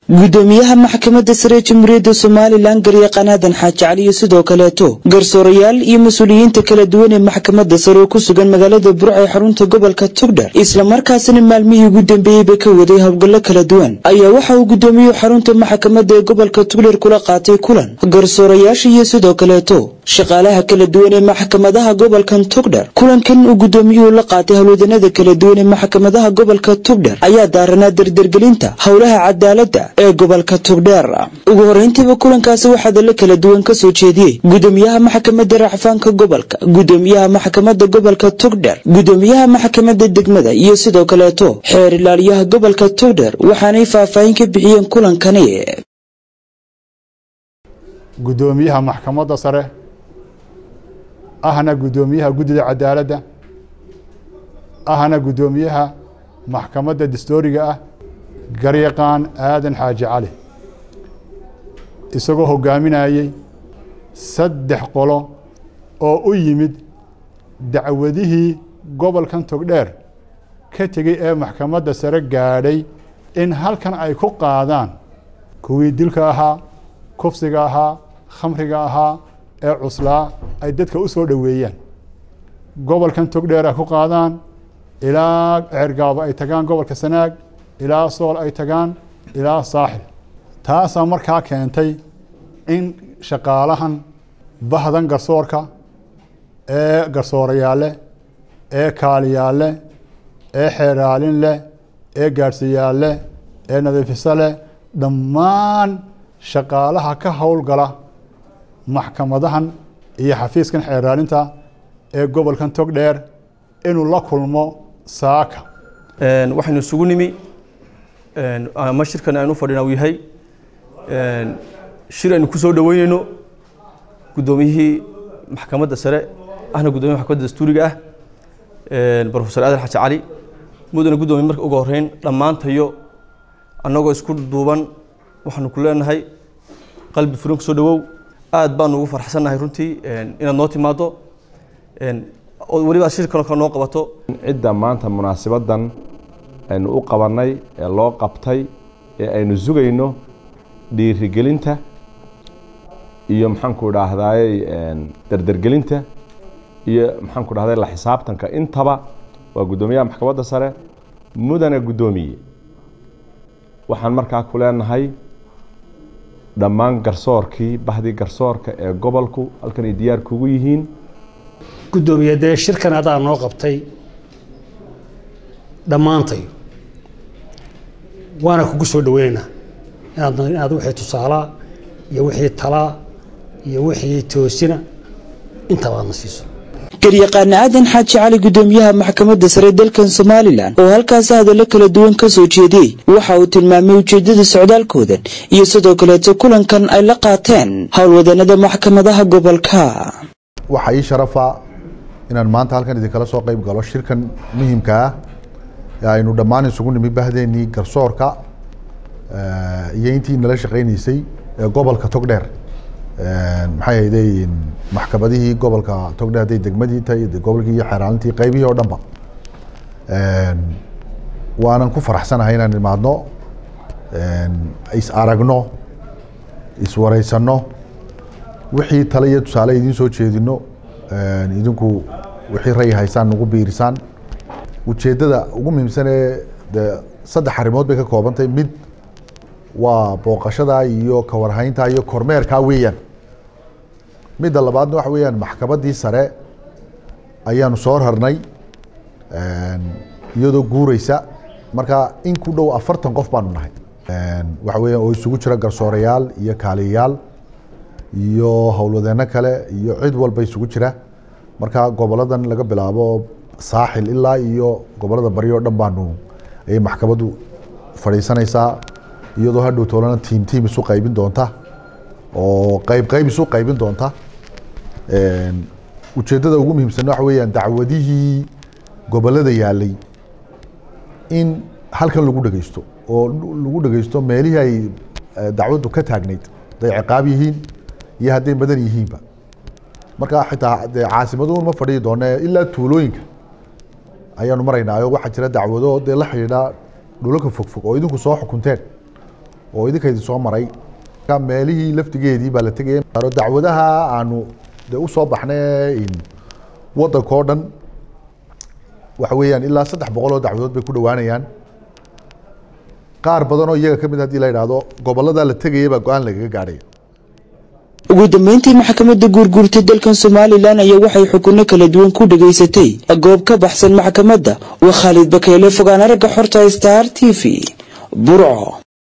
gudoomiyaha maxkamadda sare jamhuuriyadda somalilan garyaqaan aadan xaaji cali iyo sidoo kaleeto garsoorayaal iyo mas-uuliyiinta kala duwan ee maxkamadda sare oo ku sugan magaalada burca ee xarunta gobolka tugdhar islamarkaasina maalmihii ugu dambeeyeyba ka waday howlgallo kala duwan ayaa waxa uu gudoomiyuhu xarunta maxkamadda ee gobolka tugdhar kula qaatay kulan garsoorayaasha iyo sidoo kaleeto shaqaalaha kala duwan ee maxkamadaha gobolkan tugdhar kulankan uu gudoomiyuhu la qaatay howlwadanada kala duwan ee maxkamadaha gobolka tugdhar ayaa daaranaa dardargelinta howlaha cadaaladda ee gobolka tugdheer ugu horeyntiiba kulankaasi waxaa dalo kala duwan ka soo jeediyey gudoomiyaha maxkamadda racfaanka gobolka gudoomiyaha maxkamadda gobolka tugdher gudoomiyaha maxkamadda degmada iyo sidoo kaleeto xeer ilaaliyaha gobolka tugdher waxaanay faahfaahin ka bixiyeen kulankani gudoomiyaha maxkamadda sare ahna gudoomiyaha guddida cadaaladda ahna gudoomiyaha maxkamadda dastooriga ah garyaqaan aadan xaaji cali isagoo hogaaminayey saddex qolo oo u yimid dacwadihii gobolkan togdheer ka tegey ee maxkamadda sare gaadhay in halkan ay ku qaadaan kuwii dilka ahaa kufsiga ahaa khamriga ahaa ee cuslaa ay dadka u soo dhoweeyaan gobolkan togdheer ay ku qaadaan ilaa ceergaabo ay tagaan gobolka sanaag ilaa sool ay tagaan ilaa saaxil taasaa markaa keentay in shaqaalahan bahdan garsoorka ee garsoorayaalleh ee kaaliyaalleh ee xeeraalin leh ee gaadhsiyaalleh ee nadiifisa leh dhammaan shaqaalaha ka howlgala maxkamadahan iyo xafiiskan xeeraalinta ee gobolkan togdheer inuu la kulmo saaka waxaynu isugu nimi ama shirkan aynu fadhina uu yahay shir aynu ku soo dhoweyneyno guddoomiyihii maxkamadda sare ahna guddoomiyaha maxkamadda dastuuriga ah profesor aadan xaji cali mudana guddoomiye marka ugu horreyn dhammaantayo annagoo isku duuban waxaanu ku leenahay qalbi furan ku soo dhowow aad baanu ugu farxsannahay runtii inaad noo timaado oo weliba shir kaloo kale noo qabato cidda maanta munaasibadan aynu u qabannay ee loo qabtay ee aynu sugayno dhiirigelinta iyo maxaanku idhaahdaay dardergelinta iyo maxaanku dhahday la xisaabtanka intaba waa guddoomiyaha maxkamadda sare mudane guddoomiye waxaan markaa ku leenahay dhammaan garsoorkii bahdii garsoorka ee gobolku halkan ay diyaar kugu yihiin guddoomiye dee shirkan adaa noo qabtay dhammaantay waana kugu soo dhaweynaynaa inaad inaad wixii tusaalaa iyo wixii talaa iyo wixii toosina intaba aadna siiso garyaqaana aadan xaaji cali gudoomiyaha maxkamadda sare dalkan somalilan oo halkaasi hadallo kala duwan ka soo jeediyey waxa uu tilmaamay ujeeddada socdaalkoodan iyo sidoo kaleeto kulankan ay la qaateen howlwadanada maxkamadaha gobolka waxaa ii sharafa inaan maanta halkan idinkala soo qayb galo shirkan muhiimka ah ee aynu dhammaan isugu nimi bahdeenii garsoorka iyo intii nala shaqaynaysay ee gobolka togdheer maxay hayday maxkamadihii gobolka togdheer hadday degmadii tahay gobolkii iyo xeeraalintii qaybihii oo dhanba waanan ku faraxsanahay inaan imaadno is aragno iswareysano wixii tale iyo tusaale idiin soo jeedino idinku wixii ray haysaan nagu biirisaan ujeeddada ugu muhiimsan ee de saddex arrimood bay ka koobantahay mid waa booqashada iyo kawarhaynta iyo kormeerkaa weeyaan midda labaadna waxa weeyaan maxkamaddii sare ayaanu soo rarnay iyadoo guureysa marka in ku dhow afartan qof baanu nahay waxa weeyaan oo isugu jira garsoorayaal iyo kaaliyayaal iyo howlwadeeno kale iyo cid walba isugu jira marka goboladan laga bilaabo saaxil ilaa iyo gobolada bari oo dhan baanu ayay maxkamaddu fadhiisanaysaa iyadoo hadhow toolana tiim tiim isu qaybin doonta oo qayb qayb isu qaybin doonta ujeeddada ugu muhiimsan waxa weeyaan dacwadihii gobolada yaalay in halkan lagu dhegeysto oo lagu dhegeysto meelihii ay dacwaddu ka taagnayd hadday ciqaab yihiin iyo hadday badan yihiinba marka xitaa dee caasimaduun ma fadhiyi doone ilaa tuulooyinka ayaanu maraynaa oo waxaa jira dacwado dee la xidhiidha dhulalka fogfog oo idinku soo xukunteen oo idinka idin soo maray meelihii laftigeedii baa la tegaya dacwadaha aanu de usoo baxnay wadanka oo dhan waxa weeyaan ilaa saddex boqol oo dacwadood bay ku dhowaanayaan qaar badan oo iyaga ka mid haddii la yidhaahdo gobollada la tegaya baa go-aan lagaga gaadhaya ugu dambeyntii maxkamadda guurguurtay dalkan somalilan ayaa waxay xukunno kala duwan ku dhegaysatay goob ka baxsan maxkamadda waa khaalid bakeele fogaan aragga xorta star t v burco